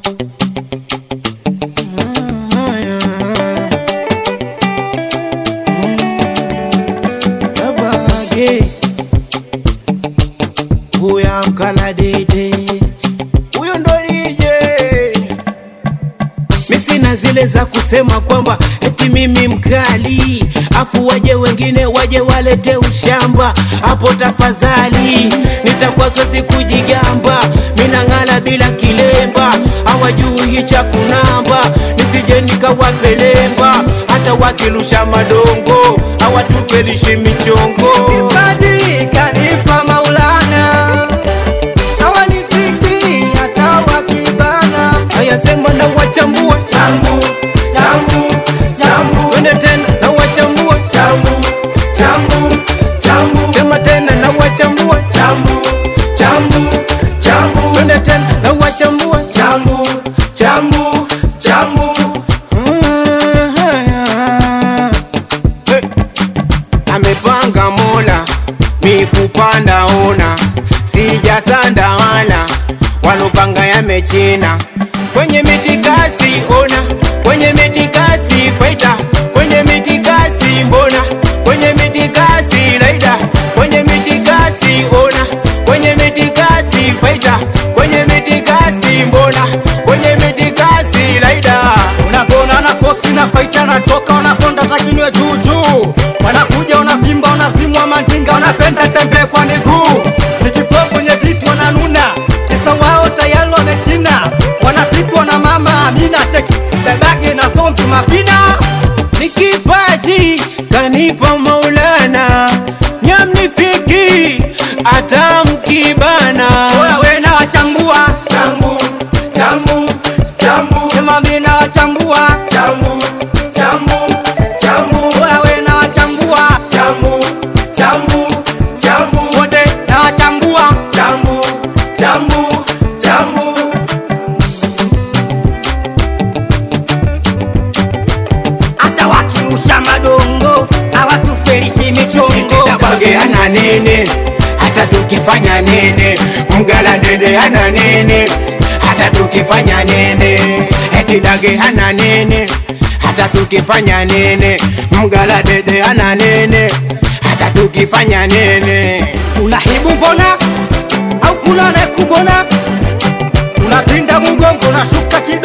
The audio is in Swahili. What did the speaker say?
Abage huya mkala dede, huyo ndo DJ. Mi sina zile za kusema kwamba eti mimi mkali, afu waje wengine waje walete ushamba. Hapo tafadhali, nitakuwa siwezi kujigamba, minang'ala bila kilemba, hawajui chafu namba, nisije nikawapelemba, hata wakirusha madongo hawatufelishi michongo. Kipaji kanipa Maulana, hawanifiki hata wakibana. Haya sema na wachambua Changu, changu, changu, twende tena na wachambua changu, changu, changu, sema tena na wachambua changu, changu, changu, twende tena na wachambua changu, changu, changu. Hey. amepanga mola mi kupanda ona sijasanda wala walopanga yamechina kwenye mitikasi ona kwenye mitikasi faita kwenye mitikasi mbona kwenye mitikasi laida kwenye mitikasi ona kwenye mitikasi faita kwenye mitikasi mbona kwenye mitikasi laida Unapona na kosi na faita na choka unaponda takinwe juu juu. Wanakuja unavimba unazimwa mandinga unapenda tembee kwa miguu. Nikifua kwenye vitu wananuna. Kisa wao tayari wamechina. Wanapitwa na mama Amina cheki. Bebage na zombi mapina. ni kipaji kanipa Maulana, nyamnifiki hata mkibana. Oya we na wachambua. Chambu, chambu, chambu. Sema mimi na wachambua. Chambu, chambu, chambu. Oya we na wachambua. Chambu, chambu, chambu. Wote na wachambua. Chambu, chambu, chambu. Hata wakirusha madongo hawatufelishi michongo. Dabage ana nene, hata tukifanya nene, mgala dede ana nene, hata tukifanya nene, eti dage ana nene, hata tukifanya nene, mgala dede ana nene, hata tukifanya nene. unahibu mbona au kuna anayekubona unapinda mgongo unashuka ki